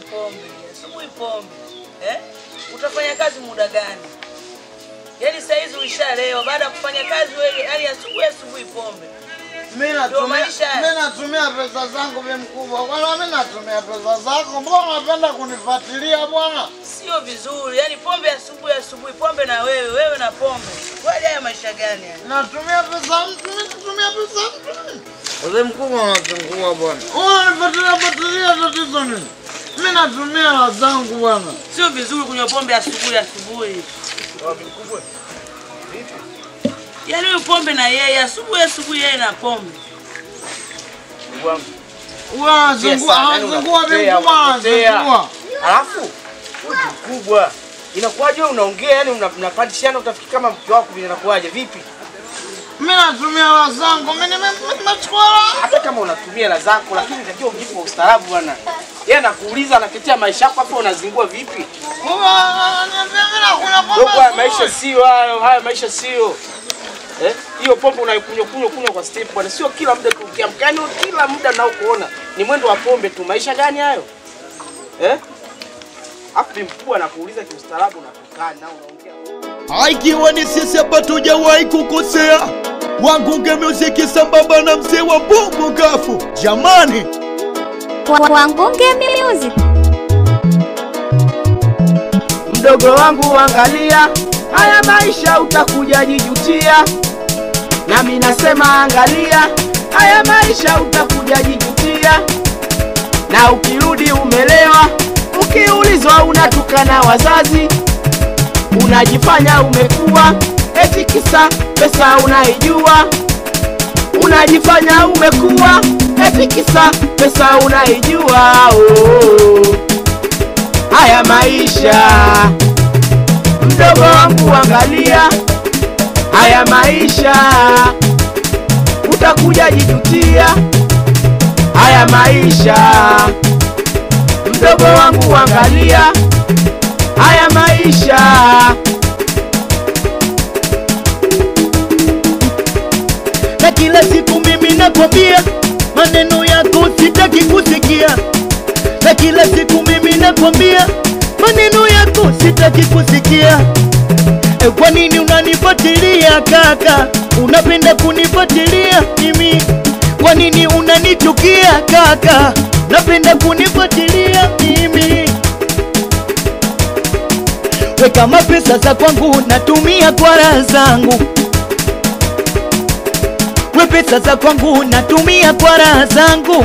pombe, asubuhi pombe. Eh? Utafanya kazi muda gani? Yaani saa hizi uishalewa baada ya kufanya kazi wewe, yaani asubuhi asubuhi pombe. Mimi Ndio natumia maisha haya. mimi natumia pesa zangu bi mkubwa. Bwana mimi natumia pesa zako. Mbona unapenda kunifuatilia bwana? Sio vizuri. Yaani pombe asubuhi asubuhi, pombe na wewe, wewe na pombe. Kwani haya maisha gani haya? Natumia pesa mtu, mimi natumia pesa mtu. Mzee mkubwa unazingua bwana. Unanifuatilia fuatilia tatizo nini? Mimi natumia hela zangu bwana. Sio vizuri kunywa pombe asubuhi asubuhi. Yaani huyu pombe na yeye asubuhi asubuhi yeye na pombe. Wewe anazingua, anazingua bi mkubwa anazingua. Alafu wewe ni mkubwa, inakuwaje wewe unaongea yani una- mnapandishana, utafikiri kama mke wako vile, inakuwaje vipi? Mimi natumia hela zangu. Mimi nime- mimi nimechukua hela. Hata kama unatumia hela zako, lakini unatakiwa ujibu kwa ustaarabu bwana. Yeye anakuuliza, anatetea maisha yako, hapo unazingua vipi? Wewe ananiambia mimi nakunywa pombe. Dogo, haya asubuhi. maisha sio hayo, haya maisha sio Eh, hiyo pombe unaikunywa kunywa kunywa kwa step bwana, sio kila muda tu ukiamka, yani kila muda nao kuona ni mwendo wa pombe tu. Maisha gani hayo eh? Afu bi mkubwa anakuuliza kiustaarabu, unatukana na unaongea Ikiwa ni sisi hapa tujawahi kukosea, Wangunge Music sambamba na mzee wa Bongo Gafu, jamani. Wangunge Music. Mdogo wangu angalia, haya maisha utakuja jijutia. Nami nasema angalia, haya maisha utakuja jijutia. Na ukirudi umelewa, ukiulizwa unatukana wazazi, unajifanya umekuwa eti kisa pesa unaijua. Unajifanya umekuwa eti kisa pesa unaijua. Oh haya maisha. Mdogo wangu angalia haya maisha, utakuja jijutia haya maisha. Mdogo wangu angalia haya maisha. Na kila siku mimi nakwambia maneno yako sitaki kusikia, na kila siku mimi nakwambia maneno yako sitaki kusikia. E, kwa nini unanifuatilia kaka? Unapenda kunifuatilia mimi? Kwa nini unanichukia kaka? Napenda kunifuatilia mimi? We kama pesa za kwangu natumia kwa raha zangu, we pesa za kwangu natumia kwa raha zangu.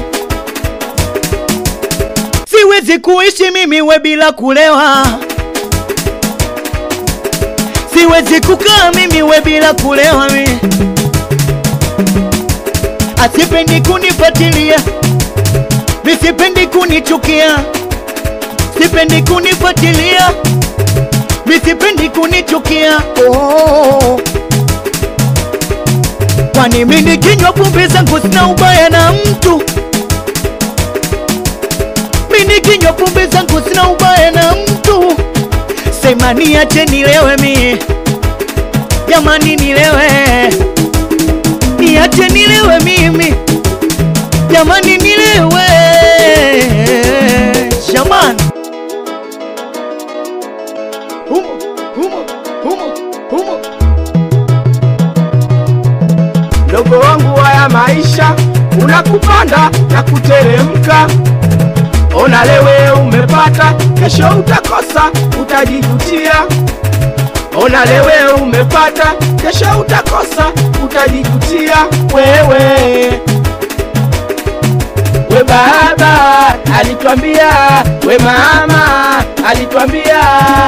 Siwezi kuishi mimi we bila kulewa, siwezi kukaa mimi we bila kulewa mi. Asipendi kunifuatilia, misipendi kunichukia, sipendi kunifuatilia, misipendi kunichukia. Oh. Kwani mimi nikinywa pombe zangu sina ubaya na mtu mimi nikinywa pombe zangu sina ubaya na mtu, sema niache nilewe mie, jamani nilewe, niache nilewe mimi, jamani nilewe, jamani humo humo humo humo Mdogo wangu, haya maisha unakupanda na kuteremka. Ona lewe umepata, kesho utakosa, utajijutia. Ona lewe umepata, kesho utakosa, utajijutia wewe. We baba alitwambia, we mama alitwambia,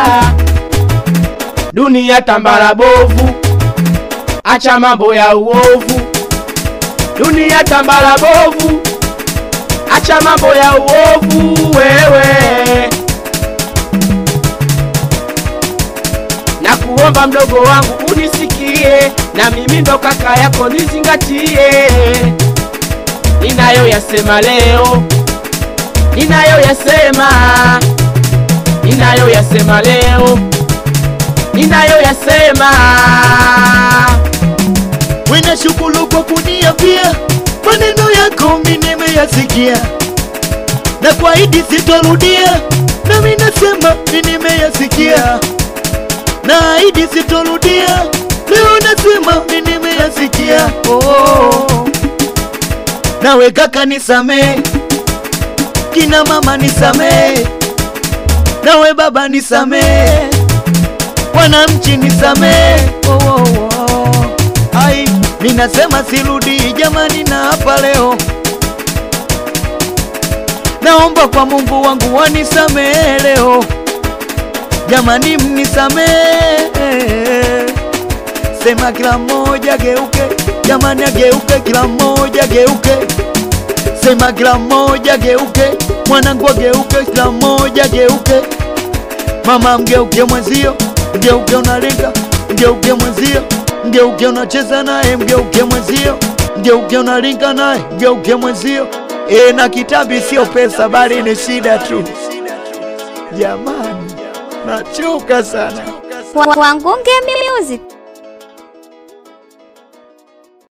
dunia tambara bovu, acha mambo ya uovu. Dunia tambara bovu, acha mambo ya uovu wewe. Na kuomba mdogo wangu unisikie, na mimi ndo kaka yako nizingatie. Ninayoyasema leo, ninayoyasema, ninayoyasema leo, ninayoyasema Wena shukuru kwa kuniambia maneno yako mimi nimeyasikia. na kuahidi sitorudia, nami nasema ni nimeyasikia, naahidi sitorudia, leo nasema ni nimeyasikia. Oh, nawe kaka nisamee, kina mama nisamee, nawe baba nisamee, wananchi nisamee. Oh, oh, oh. Ai, ninasema sirudi jamani, na hapa leo naomba kwa Mungu wangu wanisamehe leo, jamani, mnisamehe. Sema kila mmoja geuke, jamani, ageuke, kila mmoja geuke. Sema kila mmoja geuke, mwanangu ageuke, kila mmoja geuke. Mama mgeuke mwenzio, mgeuke unalenga, mgeuke mwenzio, mgeuke unacheza naye, mgeuke mwenzio, mgeuke unalinga naye, mgeuke mwenzio. E, na kitambi sio pesa, bali ni shida tu. Jamani, nachoka sana. Wangunge Music.